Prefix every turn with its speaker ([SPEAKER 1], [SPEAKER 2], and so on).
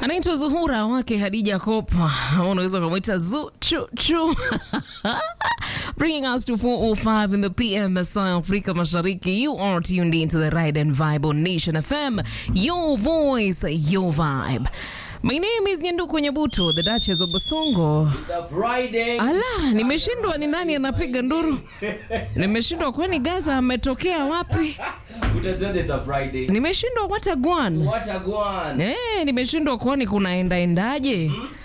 [SPEAKER 1] anaitwa Zuhura wake Hadija Kopa, unaweza kumwita Zu chu chu bringing us to 405 in the PM saa Afrika Mashariki. You are tuned into the Ride and Vibe on Nation FM, your voice, your vibe. My name is Nyanduku Nyabuto, the Duchess of Basongo.
[SPEAKER 2] It's a Friday.
[SPEAKER 1] Ala, nimeshindwa ni nani anapiga nduru. Nimeshindwa kwani Gaza ametokea wapi?
[SPEAKER 2] Utajua it's a Friday.
[SPEAKER 1] Nimeshindwa what a gwan.
[SPEAKER 2] What a guan.
[SPEAKER 1] Eh, nimeshindwa kwani kunaenda endaje?